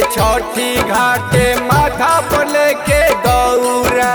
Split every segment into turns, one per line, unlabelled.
छठी घाटे माथा पर लेके दौरा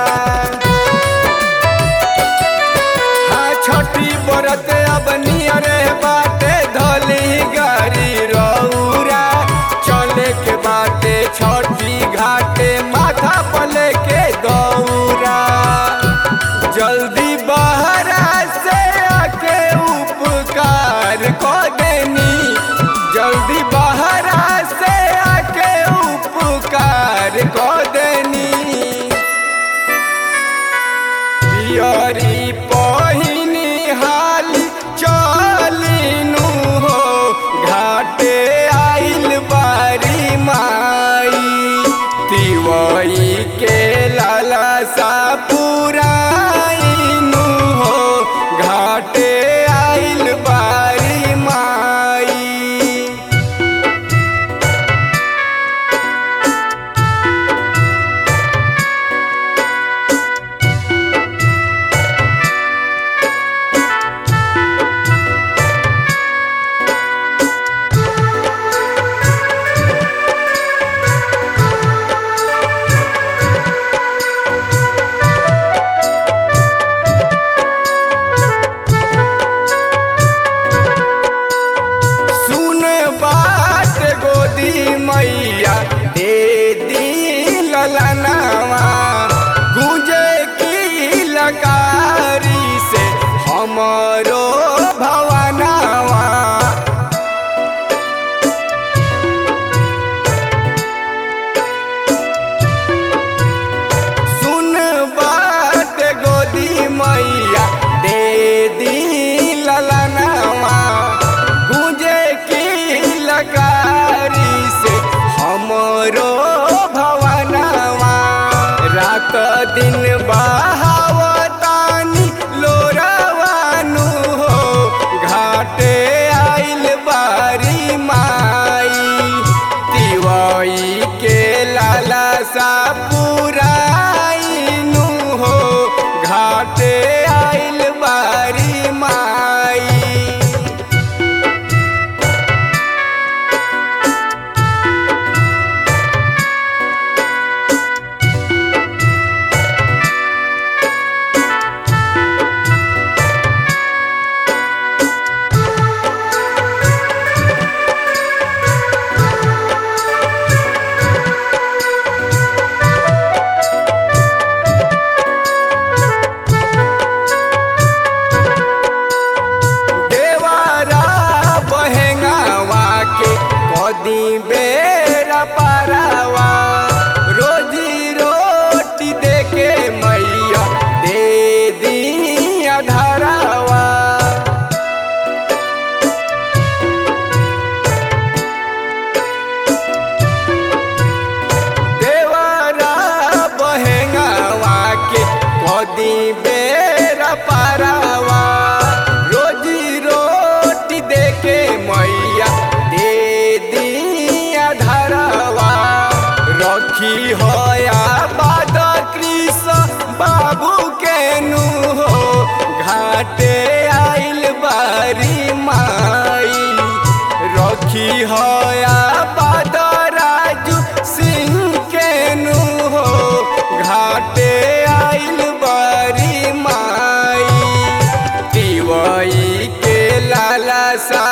हाँ छठी बरत अब नियरे बाटे धली गाड़ी रौरा चले के बाटे छठी घाटे माथा पर लेके दौरा जल्दी बहरा से आके उपकार को देनी जल्दी बहरा से आके उपकार को देनी पियरी पहिनी हाल चलिनु हो घाटे आइल बारी माई तिवई के लाला सा पुराइनु हो घाटे आइल बारी माई सुन बात गोदी मैया दे दी ललनावा गुंजे की लकारी से हमरो भवनावा सुन बात गोदी मैया दे दी ललनावा गुंजे की लकारी से हमरो भवनावा रात दिन बहावतानी लोरावानु हो घाटे आइल बारी माई तिवई के लाला सा पुराइनु हो घाटे आइल बारी माई देवारा बहेंगावा के कदी बेरा पारावा रोजी रोटी दे के मैया दे दी धरावा देवारा बहेंगावा के कदी बेरा पारावा रोजी रोटी दे के मैया दे दिया धरावा रखी होया बाद कृष्ण बाबू के नु हो घाटे आइल बारी माई रखी होया बाद राजू सिंह के नु हो घाटे आइल बारी माई तिवई के लाला सा